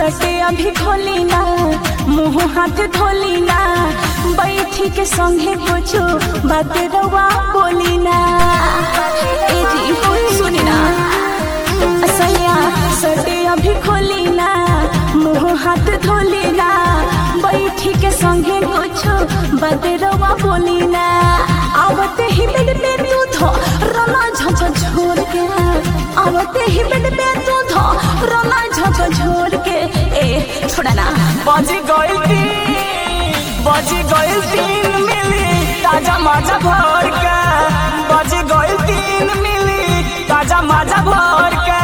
सटे अभी खोली ना मुंह हाथ धोली ना बैठी के संगे कुछो बात रवा बोली ना ए जी सुनी ना असैया सटे अभी खोली ना मुंह हाथ धोली ना बैठी के संगे कुछो बात रवा बोली ना आवते ही बेड पे तू धो रमा झझ झोर के आवते ही बेड पे तू धो रमा झझ झोर के ए छोड़ा ना बजी गइल तीन बजी गइल तीन मिली ताजा माजा भर के बजी गइल तीन मिली ताजा माजा भर के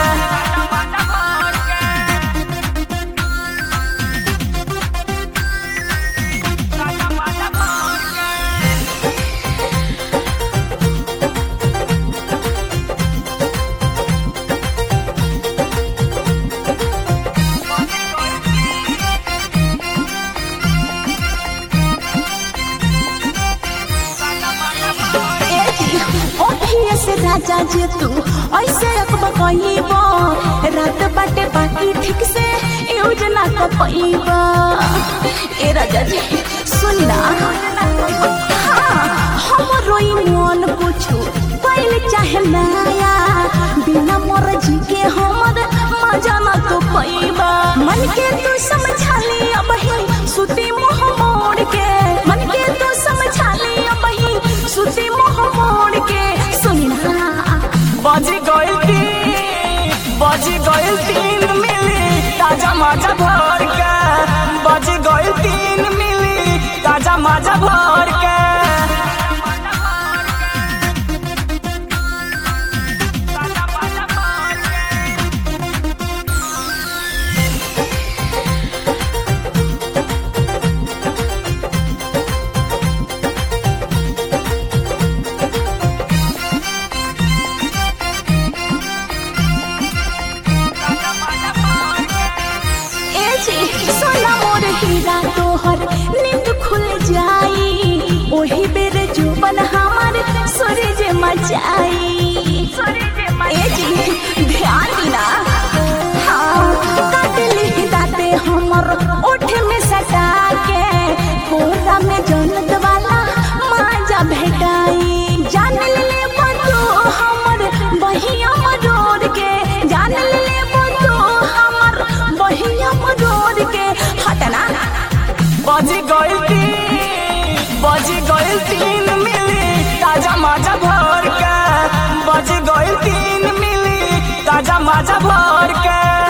ओठिए से राजा जे तू ऐसे अकबा कहिबा रात बाटे बाकी ठीक से यूज ना कर पाइबा ए राजा जी सुन ना हाँ, हमरो ई मन कुछु पहले चाहे नया बिना मर्जी के हमर मजा ना तो पाइबा मन के तू समझा ले अब ही सुती मुंह मोड़ के मन के तू समझा ले अब ही सुती मुंह मोड़ के सुन ना बजी गइल तीन बजी गइल तीन मिली ताजा माजा भर के बजी गइल तीन मिली ताजा माजा भर के ए जी सोना मोर हीरा तोहर नींद खुल जाई ओही बेर जुबन हमार सूरज मचाई ए जी ध्यान दिना हाँ काट ली दाते हमर ओठ में सटा के कोरा में जन्नत वाला माजा भेटाई जान ले बंधु हमर बहिया मरोड़ के जान ले बंधु हमर बहिया मरोड़ के हटना बजी गइल तीन बजी गइल तीन मिली ताजा माजा भर के बजी गइल तीन मिली ताजा माजा भर के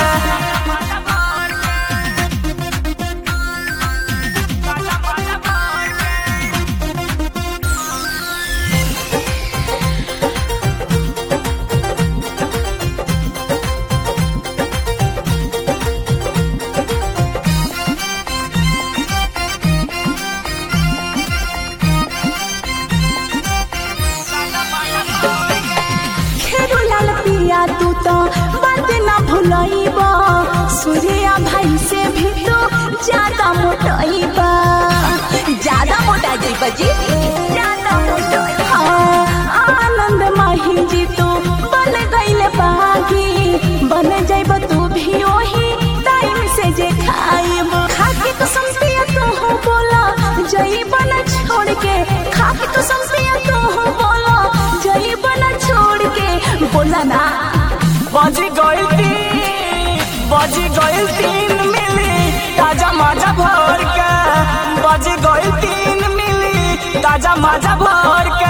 खेरू लाल पिया तू तो बात ना भुलइबा सूर्या भाई से भी तो ज्यादा मोटाइबा ज्यादा मोटा जाइबा जी ज्यादा मोटा हाँ, आनंद माही जी तू बन गइल बागी बन जाइब तू भी ओही टाइम से जे खाइब खाके कसम पिया तू हो बोला जाइब ना छोड़ के खाके कसम पिया तू हो बोला जाइब ना छोड़ के बोला ना बजी गइल तीन बजी गइल तीन मिली ताजा माजा भर के बजी गइल तीन मिली ताजा माजा भर के